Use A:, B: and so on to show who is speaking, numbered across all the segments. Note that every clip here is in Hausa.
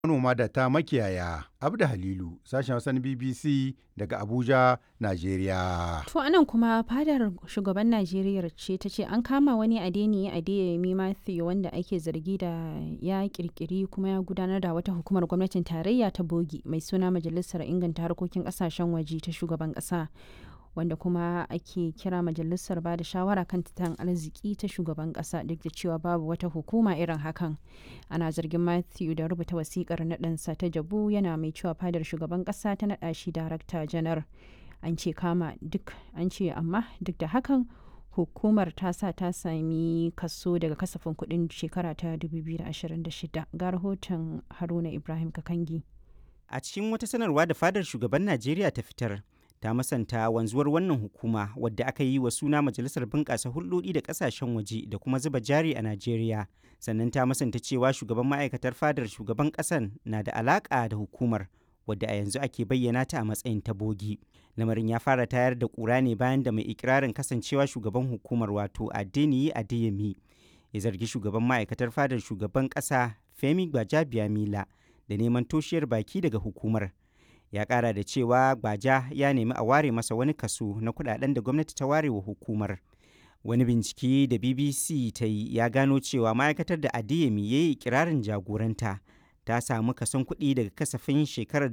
A: manoma da ta makiyaya. Abda Halilu, sashen Hausa na BBC daga Abuja, Najeriya.
B: To anan kuma fadar shugaban Najeriya ce ta ce an kama wani Adeniyi Adeyemi Matthew wanda ake zargi da ya kirkiri kuma ya gudanar da wata hukumar gwamnatin tarayya ta bogi mai suna Majalisar Inganta Harkokin Kasashen Waje ta shugaban kasa. wanda kuma ake kira majalisar ba da shawara kan tattalin arziki ta shugaban kasa duk da cewa babu wata hukuma irin hakan ana zargin matthew da rubuta wasikar naɗinsa ta jabu yana mai cewa fadar shugaban kasa ta naɗa shi darakta janar an ce kama duk an ce amma duk da hakan hukumar ta sa ta sami kaso daga kasafin kuɗin shekara ta 2026 ga rahoton haruna ibrahim kakangi
C: a cikin wata sanarwa da fadar shugaban najeriya ta fitar ta masanta wanzuwar wannan hukuma wadda aka yi wa suna majalisar bunƙasa hulɗoɗi da ƙasashen waje da kuma zuba jari a najeriya sannan ta masanta cewa shugaban ma'aikatar fadar shugaban ƙasan na da alaƙa da hukumar wadda a yanzu ake bayyana ta a matsayin ta bogi lamarin ya fara tayar da ƙura ne bayan da mai ikirarin kasancewa shugaban hukumar wato adeniyi adeyemi ya zargi shugaban ma'aikatar fadar shugaban ƙasa femi gbajabiamila da neman toshiyar baki daga hukumar ya kara da cewa gbaja ya nemi a ware masa wani kaso na kudaden da gwamnati ta ware wa hukumar wani bincike da bbc ta yi ya gano cewa ma'aikatar da adeyemi ya yi kirarin jagoranta ta samu kason kuɗi daga kasafin shekarar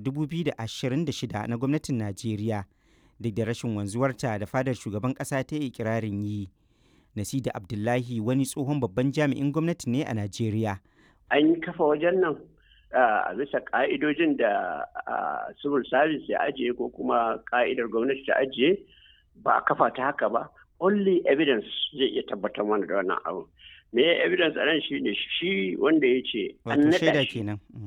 C: 2026 na gwamnatin najeriya duk da rashin wanzuwarta da fadar shugaban ƙasa ta yi kirarin yi nasida abdullahi wani tsohon babban jami'in gwamnati ne a najeriya
D: an yi kafa wajen nan a bisa ka'idojin da civil service ya ajiye ko kuma ka'idar gwamnati ta ajiye ba a kafa ta haka ba only evidence zai iya tabbatar mana da wannan abu me ya evidence a nan shine shi wanda ya ce an naɗa shi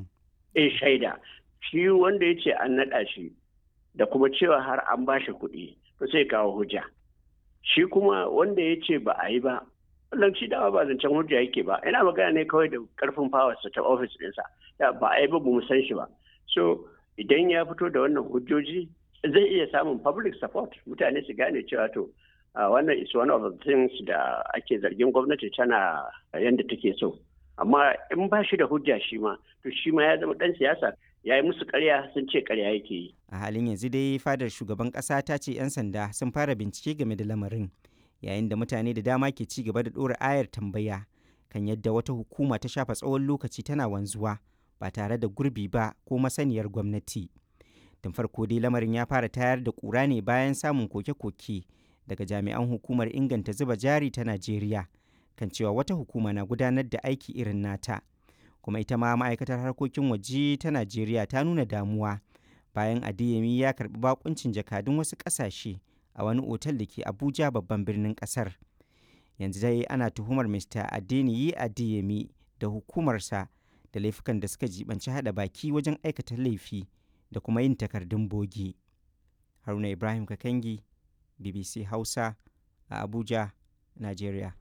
D: eh shaida shi wanda ya ce an naɗa shi da kuma cewa har an ba shi kuɗi to sai kawo hujja shi kuma wanda ya ce ba a yi ba wannan shi dama ba zancen hujja yake ba ina magana ne kawai da karfin fawarsa ta ofis ɗinsa da ba a yi ba mu san shi ba so idan ya fito da wannan hujjoji zai iya samun public support mutane su gane cewa to wannan is one of the things da ake zargin gwamnati tana yadda take so amma in ba shi da hujja shi ma to shi ma ya zama dan siyasa ya yi musu karya sun ce karya yake yi
C: a halin yanzu dai fadar shugaban ƙasa ta ce 'yan sanda sun fara bincike game da lamarin yayin da mutane da dama ke ci gaba da ɗora ayar tambaya kan yadda wata hukuma ta shafa tsawon lokaci tana wanzuwa ba tare da gurbi ba ko masaniyar gwamnati tun farko dai lamarin ya fara tayar da ƙura ne bayan samun koke-koke daga jami'an hukumar inganta zuba jari ta najeriya kan cewa wata hukuma na gudanar da aiki irin nata kuma ita ma ma'aikatar harkokin waje ta najeriya ta nuna damuwa bayan adeyemi ya karbi bakuncin jakadun wasu ƙasashe a wani otal da ke abuja babban birnin kasar yanzu dai ana tuhumar mr adeniyi adeyemi da hukumarsa da laifukan da suka jibanci hada baki wajen aikata laifi da kuma yin takardun bogi haruna ibrahim kakangi bbc hausa a abuja nigeria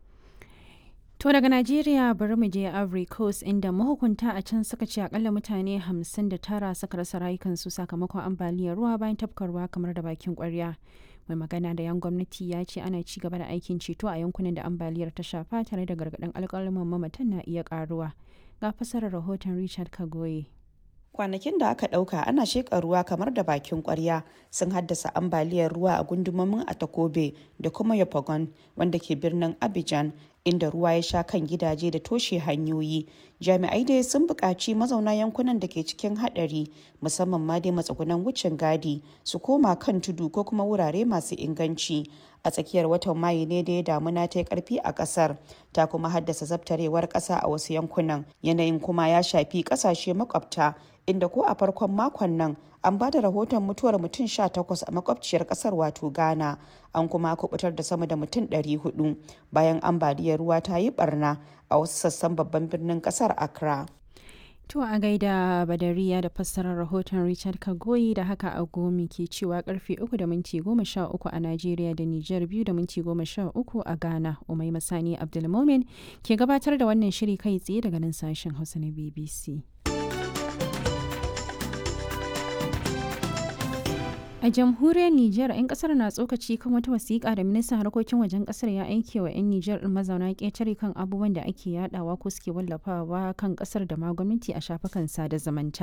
B: To daga Najeriya bari mu je Ivory Coast inda mahukunta a can suka ce akalla mutane 59 suka rasa rayukansu sakamakon ambaliyar ruwa bayan tafkarwa kamar da bakin kwarya. mai magana da yan gwamnati ya ce ana ci gaba da aikin ceto a yankunan da ambaliyar ta shafa tare da gargaɗin alƙalman mamatan na iya ƙaruwa ga fasarar rahoton richard kagoye
E: kwanakin da aka ɗauka ana sheƙa ruwa kamar da bakin ƙwarya sun haddasa ambaliyar ruwa a gundumomin atakobe da kuma yopagon wanda ke birnin abidjan inda ruwa ya sha kan gidaje da toshe hanyoyi jami'ai dai sun buƙaci mazauna yankunan da ke cikin haɗari musamman ma dai matsugunan wucin gadi su koma kan tudu ko kuma wurare masu inganci a tsakiyar watan mayu ne da ya damuna ta yi karfi a kasar ta kuma haddasa zabtarewar kasa a wasu yankunan yanayin kuma ya shafi kasashe makwabta inda ko a farkon makon nan an ba da rahoton mutuwar mutum 18 a makwabciyar kasar wato ghana an kuma kubutar da sama da mutum 400 bayan ambaliyar ruwa ta yi barna a wasu sassan babban birnin kasar accra
B: To a gaida Badariya da fassarar rahoton Richard Kagoyi da haka a gomi ke cewa karfe 3 da minti 13 a Najeriya da Nijar 2 da minti 13 a Ghana. Umai Masani Abdulmomin ke gabatar da wannan shiri kai tsaye daga nan sashen Hausa na BBC. A jamhuriyar Nijar, 'yan kasar na tsokaci kan wata wasiƙa da ministan harkokin wajen kasar ya aike wa 'yan Nijar ɗin mazauna ƙetare kan abubuwan da ake yadawa ko suke wallafawa kan kasar da ma gwamnati a shafukan sada zumunta.